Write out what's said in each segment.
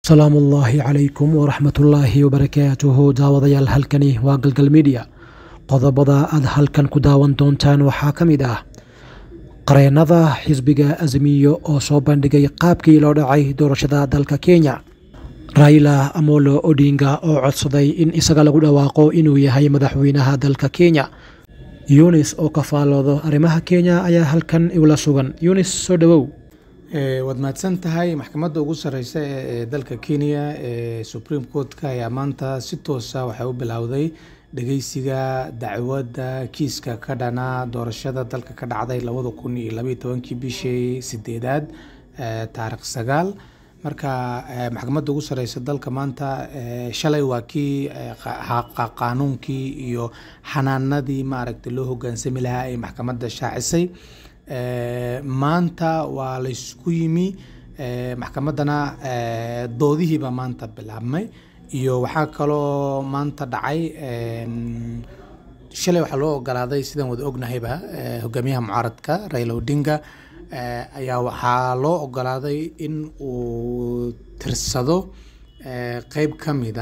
salaamu ullaahi calaykum waraxmatullaahi wabarakaatuhu daawadayaal halkani waa galgal midiya qodobada aad halkan ku daawan doontaan waxaa ka mid ah qareennada xisbiga azmiyo oo soo bandhigay qaabkii loo dhacay doorashada dalka kenya raila amolo odinga oo codsaday in isaga lagu dhawaaqo inuu yahay madaxweynaha dalka kenya yunis oo ka faaloodo arrimaha kenya ayaa halkan igula sugan yunis soo dhowow waad mahadsan tahay maxkamadda ugu sareysa ee dalka kenya ee supreme court-ka ayaa maanta si toosa waxay u bilowday dhageysiga dacwadda kiiska ka dhana doorashada dalka ka dhacday labada kun iyo labaiyo tobankii bishii sideedaad taarikh sagaal marka maxkamadda ugu sareysa dalka maanta shalay waa kii qaanuunkii iyo xanaanadii maaragtay loo hogaansami lahaa ay maxkamadda shaacisay maanta waa laysku yimi maxkamaddana doodihiiba maanta bilaabmay iyo waxaa kaloo maanta dhacay shalay waxaa loo ogolaaday sidaan wada ognahayba hogaamiyaha mucaaradka raila odinga ayaa waxaa loo ogolaaday in uu tirsado qeyb ka mida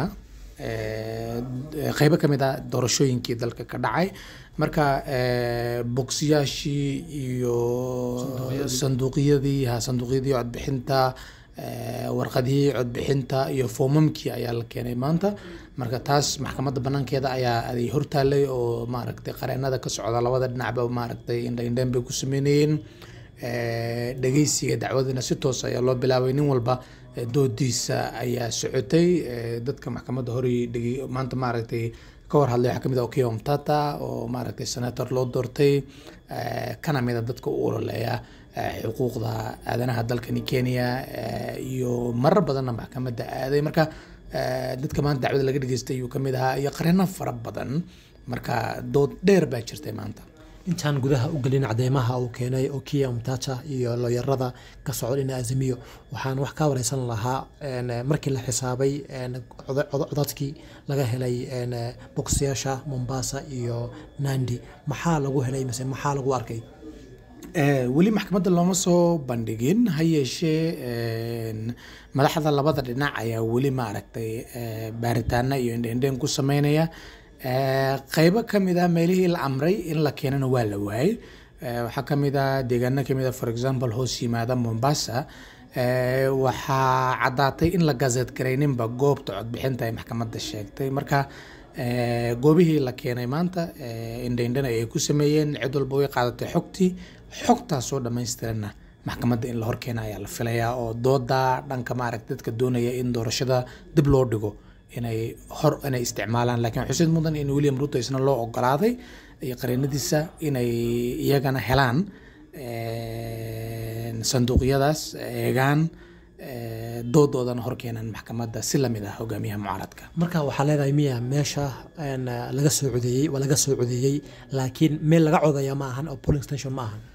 qeybo ka mid a doorashooyinkii dalka ka dhacay marka bogsiyaashii iyo sanduuqyadii ha sanduuqyadii codbixinta warqadihii codbixinta iyo foomamkii ayaa la keenay maanta marka taas maxkamadda banaankeeda ayaa ay hortaalay oo maaragtay qareenada ka socda labada dhinacba maaragtay indhaindhayn bay ku sameynayeen dhageysiga dacwadina si toos ayaa loo bilaabay nin walba doodiisa ayaa socotay dadka maxkamadda horey maanta maaragtay ka war hadlay waxaa kamid ah okiya omtata oo maaragtay senator loo doortay kana mida dadka u ololeeya xuquuqda aadanaha dalkani kenya iyo marar badanna maxkamadda aaday marka dadka maanta dacwada laga dhageystay ayuu kamid ahaa iyo qareeno fara badan marka dood dheer baa jirtay maanta intaan gudaha u gelin cadeymaha uu keenay okiya mtata iyo looyarada ka socda dhina azimiyo waxaan wax ka wareysan lahaa markii la xisaabay codadkii laga helay bogsiyaasha mombasa iyo nandi maxaa lagu helay mise maxaa lagu arkay weli maxkamadda looma soo bandhigin ha yeeshee madaxda labada dhinac ayaa weli maaragtay baaritaana iyo indhendhen ku sameynaya qeybo ka mid ah meelihii la amray in la keenana waa la waayey waxaa ka mid ah deegaano ka mid ah for example hoos yimaada mombasa waxaa caddaatay in la gazet garayninba goobta codbixinta ay maxkamadda sheegtay marka goobihii la keenay maanta indhaindhana ay ku sameeyeen cid walba way qaadatay xogtii xogtaasoo dhammaystiranna maxkamadda in la horkeena ayaa la filayaa oo dooda dhanka maaragta dadka doonaya in doorashada dib loo dhigo inay hor inay isticmaalaan laakiin xusid mudan in william ruto isna loo ogolaaday iyo qareenadiisa inay iyagana helaan sanduuqyadaas eegaan doodoodana horkeenan maxkamadda si lamid ah hogaamiyaha mucaaradka marka waxaa leedahay miya meesha laga soo codeeyey waa laga soo codeeyey laakiin meel laga codaya ma ahan oo polling station ma ahan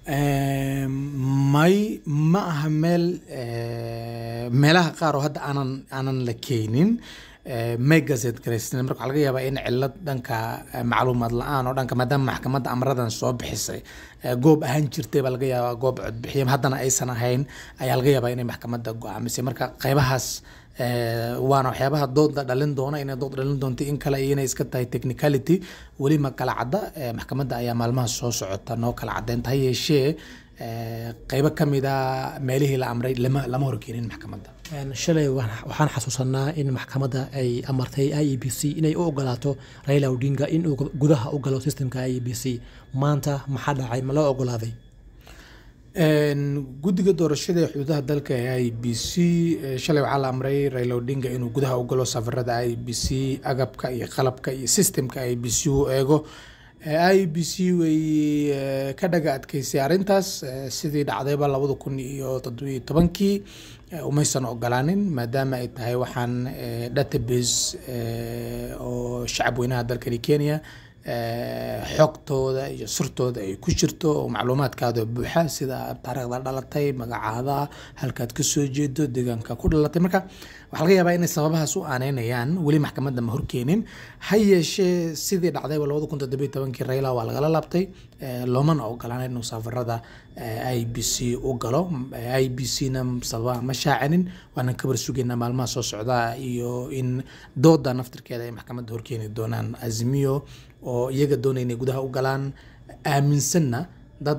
may ma aha meel meelaha qaar oo hadda aanan aanan la keenin may gazet garaysnan marka waxaa laga yaabaa in cilad dhanka macluumaad la-aan oo dhanka maadaama maxkamadda amradan soo bixisay goob ahaan jirtay baa laga yaabaa goob codbixiya haddana aysan ahayn ayaa laga yaabaa inay maxkamadda go-aamisay marka qeybahaas waana waxyaabaha dooda dhalin doona inay dood dhalin doonto in kale iyo inay iska tahay technicality weli ma kala cadda maxkamadda ayaa maalmaha soo socota noo kala caddeynta ha yeeshee qeybo ka mid a meelihii la amray lama lama horkeenin maxkamadda shalay waxaan xasuusanaa in maxkamadda ay amartay i e b c inay u ogolaato raila odinga inuu gudaha u galo systemka i e b c maanta maxaa dhacay ma loo ogolaaday guddiga doorashada ee xuduudaha dalka ee i b c shalay waxaa la amray raila odinga inuu gudaha u galo safarada i b c agabka iyo qalabka iyo systemka i b c u eego i b c way ka dhaga adkeysay arrintaas sidii dhacdayba labada kun iyo toddobiyo tobankii umaysan ogolaanin maadaama ay tahay waxaan database oo shacab weynaha dalkani kenya xogtooda iyo surtooda ay ku jirto oo macluumaadkaada buuxa sida taariikhda dhalatay magacaada halkaad kasoo jeedo deegaanka ku dhalatay marka waxaa laga yaabaa inay sababahaas u aaneynayaan weli maxkamadda ma horkeenin ha yeeshee sidii dhacdayba labada kun toddobiyo tobankii rayla waa lagala laabtay loomana ogolaan inuu safarada i b c u galo i b c na sababa ma shaacinin waanan kabar sugaynaa maalmaha soo socda iyo in dooda naftirkeeda ay maxkamadda horkeeni doonaan azimiyo oo iyaga doonaya inay gudaha u galaan aaminsanna dad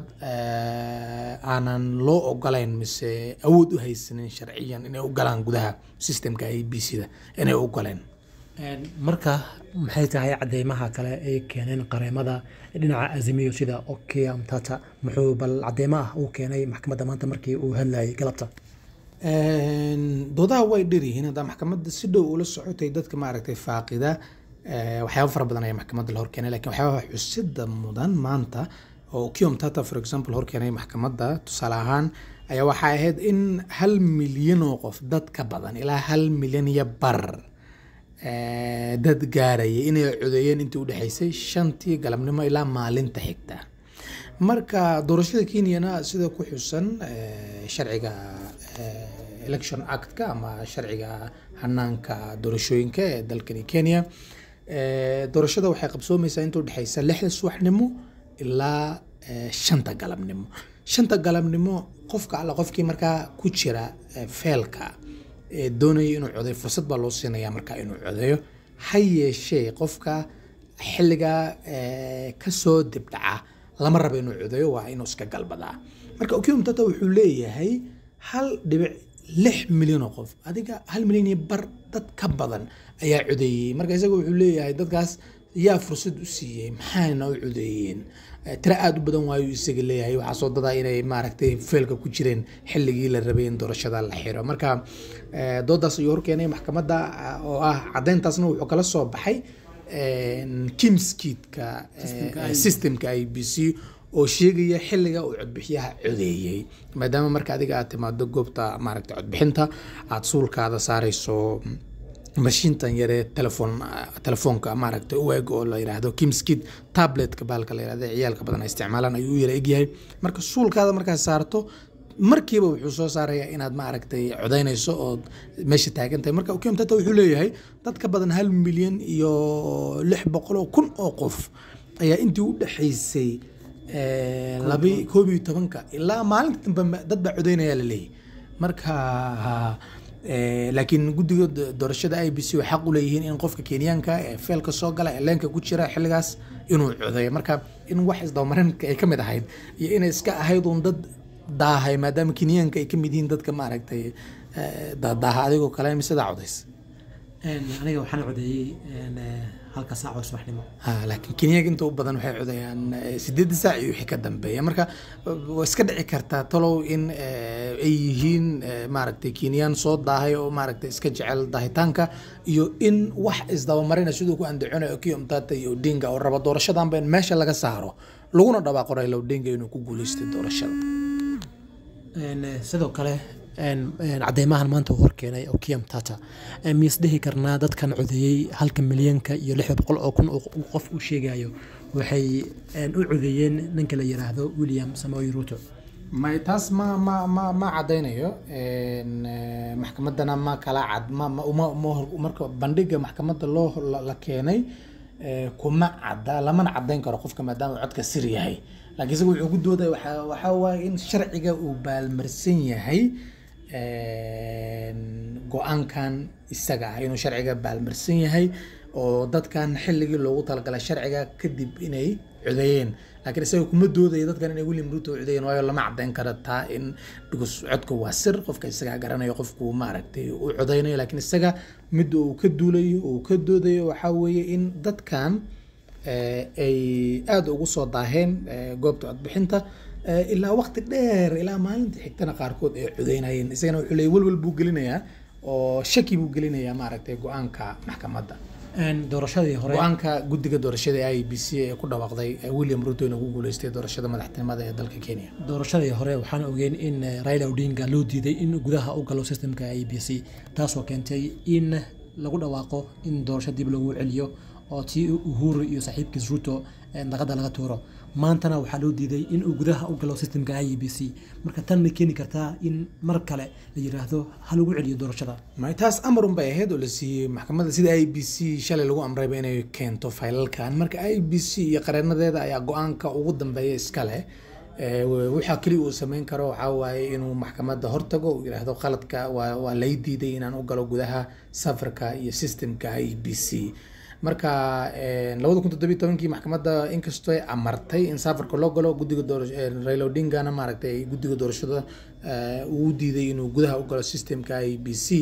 aanan loo ogolayn mise awood u haysanin sharciyan inay u galaan gudaha systemka i b c da inay u galeen marka maxay tahay cadeymaha kale ay keeneen qareemada dhinaca azimiyo sida okia mtata muxuu bal cadeymo ah uu keenay maxkamadda maanta markii uu hadlayay galabta doodaha way dher yihiin haddaa maxkamadda si dhow ula socotay dadka maaragtay faaqida waxyaaba fara badan ayaa maxkamadda la horkeenay lakin waxyaabaha xusida mudan maanta oo kiom tata for example horkeenay maxkamadda tusaale ahaan ayaa waxay ahayd in hal milyan oo qof dad ka badan ilaa hal milyan iyo bar dad gaaraya inay codeeyeen intii udhexaysay shantii galabnimo ilaa maalinta xigta marka doorashada kenyana sida ku xusan sharciga election actka ama sharciga hanaanka doorashooyinka ee dalkani kenya doorashada waxay qabsoomeysaa inta udhexaysa lixda subaxnimo ilaa shanta galabnimo shanta galabnimo qofka alla qofkii markaa ku jira feelka doonaya inuu codeeyo fursad baa loo siinaya markaa inuu codeeyo ha yeeshee qofka xilligaa kasoo dibdhaca lama rabo inuu codeeyo waa inuu iska galbadaa marka okium tata wuxuu leeyahay hal dhibic lix milyan oo qof adiga hal milyan iyo bar dad ka badan ayaa codeeyey marka isaga wuxuu leeyahay dadkaas yaa fursad u siiyey maxayna u codeeyeen tira aada u badan waayu isaga leeyahay waxaa soo dadaa inay maaragtay feelka ku jireen xilligii la rabay in doorashada la xiro marka doodaas ayuu horkeenay maxkamadda oo ah caddeyntaasna wuxuu kala soo baxay kimskiidka systemka i b c oo sheegaya xilliga uu codbixiyaha codeeyey maadaama marka adiga aad timaado goobta maaragtay codbixinta aada suulkaada saareyso mashiintan yaree telefon telefoonka maaragtay u eg oo la yidhaahdo kimskid tabletka baalka la yidhahdo ciyaalka badan ay isticmaalaan ayuu u yara egyahay marka suulkaada markaad saarto markiiba wuxuu soo saarayaa inaad maaragtay codeynayso oo meesha taagan tahay marka ukim tata wuxuu leeyahay dad ka badan hal milyan iyo lix boqol oo kun oo qof ayaa intii u dhexaysay labi koob iyo tobanka ilaa maalinta dambe dad baa codeynaya la leeyahy marka laakiin guddiga doorashada i b c way xaq u leeyihiin in qofka kenyaanka ee feelka soo gala ee leenka ku jira xilligaas inuu codeeyo marka in wax isdabamarinka ay ka mid ahayd iyo inay iska ahayd uun dad daahay maadaama kenyaanka ay ka mid yihiin dadka maaragtay daaha adigoo kale misedaa codays aniga waxaan codeeyey halka saac oo subaxnimo laakiin kenyaanka inta u badan waxay codeeyaan sideedda saac iyo wixii ka dambeeya marka waa iska dhici kartaa talow in ay yihiin maaragtay kenyaan soo daahay oo maaragtay iska jecel daahitaanka iyo in wax isdabamarina siduu ku andaconayo okiyo mtata iyo odinga oo raba doorashadanba in meesha laga saaro laguna dhawaaqo raila odinga inuu ku guuleystay doorashada sidoo kale cadeymahan maanta uu horkeenay okiam tata miis dhihi karnaa dadkan codeeyey halka milyanka iyo lixda boqol oo kun qof uu sheegayo waxay u codeeyeen ninka la yiraahdo william samoy ruto may taas ma ma ma ma cadaynayo maxkamaddana ma kala cad ma marka bandhiga maxkamadda loo la keenay kuma cadda lamana cadayn karo qofka maadaama codka sir yahay laakiin isaga wuxuu ku doodaya waxaa waaye in sharciga uu baalmarsan yahay go-aankan isaga ah inuu sharciga baalmarsan yahay oo dadkan xilligii loogu talagalay sharciga kadib inay codeeyeen laakiin isaga kuma doodaya dadkan inay william ruto codeeyeen waayo lama cadayn kara taa in because codka waa sir qofka isagaa garanayo qofku maaragtay u codeynayo laakiin isaga midda uu ka duulayo uu ka doodayo waxaa weeye in dadkan ay aada ugu soo daaheen goobta codbixinta ilaa waqti dheer ilaa maalinta xigtana qaarkood ay codeynayeen isagana wuxuu leeyay welwel buu gelinayaa oo shaki buu gelinayaa maaragtay go-aanka maxkamadda doorashadii hore go-aanka guddiga doorashada i b c ee ku dhawaaqday william ruto inuu ku guuleystay doorashada madaxtinimada ee dalka kenya doorashadii hore waxaan ogeyn in raila odinga loo diiday in gudaha u galo systemka i b c taasoo keentay in lagu dhawaaqo in doorasho dib lagu celiyo oo tii uhuru iyo saaxiibkiis ruto daqada laga tuuro maantana waxaa loo diiday in uu gudaha u galo systemka i b c marka tan ma keeni kartaa in mar kale la yiraahdo ha lagu celiyo doorashada may taas amarun bay ahayd oo la siiyey maxkamadda sida i b c shalay lagu amrayba inay keento faylalkan marka i b c iyo qareenadeeda ayaa go-aanka ugu dambeeya iska leh waxaa keliya uu sameyn karo waxaa waaye inuu maxkamadda hortago uu yidhaahdo qaladka waa waa lay diiday inaan u galo gudaha safarka iyo systemka i b c marka labada kun toddobiyo tobankii maxkamadda inkastoo ay amartay in safarka loo galo guddiga raila odingana maaragtay guddiga doorashada uu diiday inuu gudaha u galo systemka i b c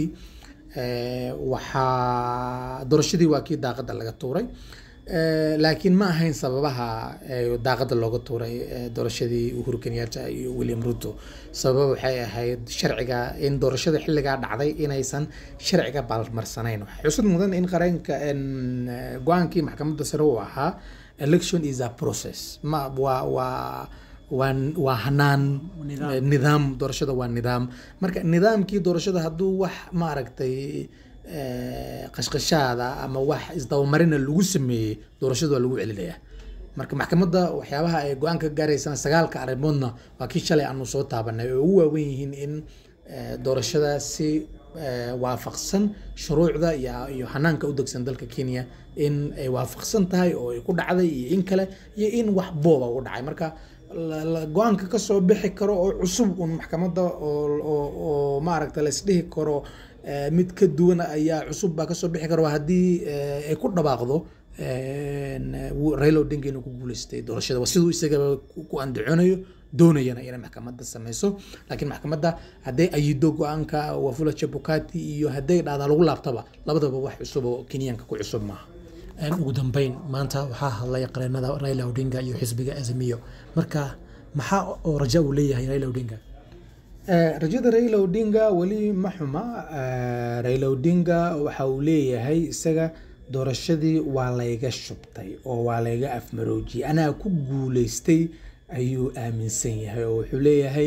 waxaa doorashadii waa kii daaqada laga tuuray laakiin ma ahayn sababaha daaqada looga tuuray doorashadii uhuru kenyatta iyo william ruto sababa waxay ahayd sharciga in doorashada xilligaa dhacday inaysan sharciga baalmarsanayn xusud mudan in qareenka go-aankii maxkamadda sare uu ahaa election is a process ma waa waa waa waa hanaan nidaam doorashada waa nidaam marka nidaamkii doorashada hadduu wax maaragtay qashqashaada ama wax isdabamarina lagu sameeyey doorashada waa lagu celinayaa marka maxkamadda waxyaabaha ay go-aan ka gaaraysana sagaalka arrimoodna waa kii shalay aanu soo taabanay oo ugu waawen yihiin in doorashada si waafaqsan shuruucda iyo iyo hanaanka u degsan dalka kenya in ay waafaqsan tahay oo ay ku dhacday iyo in kale iyo in wax booba u dhacay marka go-aanka kasoo bixi karo oo cusub un maxkamadda oo maaragta laisdhihi karo mid ka duwan ayaa cusub baa kasoo bixi karo haddii ay ku dhawaaqdo raila odinga inuu ku guuleystay doorashada waa siduu isagaba ku andaconayo doonayana inay maxkamadda sameyso laakiin maxkamadda hadday ayido go-aanka wafula chebukati iyo hadday dhahdaa lagu laabtaba labadaba wax cusub oo kenyaanka ku cusub maaha ugu dambeyn maanta waxaa hadlay qareenada raila odinga iyo xisbiga azamiyo marka maxaa oo raja uu leeyahay raila odinga rajada raila odinga weli ma xuma raila odinga waxa uu leeyahay isaga doorashadii waa layga shubtay oo waa layga afmaroojiyey anaa ku guuleystay ayuu aaminsan yahay oo wuxuu leeyahay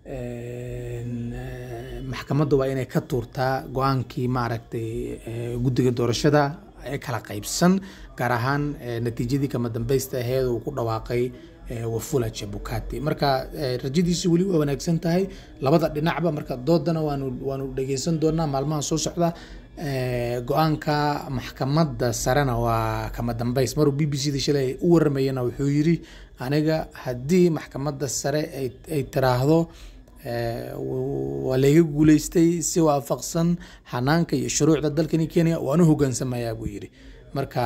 maxkamadda waa inay ka tuurtaa go-aankii maaragtay guddiga doorashada ee kala qaybsan gaar ahaan natiijadii kama dambeysta aheed uu ku dhawaaqay wafula chebukati marka rajadiisu weli waa wanaagsan tahay labada dhinacba marka doodana waanu waanu dhegeysan doonaa maalmaha soo socda go-aanka maxkamadda sarena waa kama dambeys maruu b b c da shalay u waramayana wuxuu yiri aniga haddii maxkamadda sare ay tiraahdo waa layga guuleystay si waafaqsan xanaanka iyo shuruucda dalkani kenya waan u hogaansamayaa buu yiri marka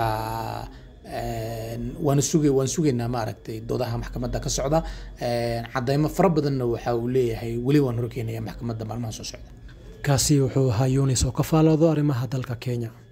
waan suga waan sugaynaa maaragtay doodaha maxkamadda ka socda cadeymo fara badanna waxa uu leeyahay weli waan horkeenaya maxkamadda maalmaha soo socda kaasi wuxuu ahaa yunis oo ka faaloodo arrimaha dalka kenya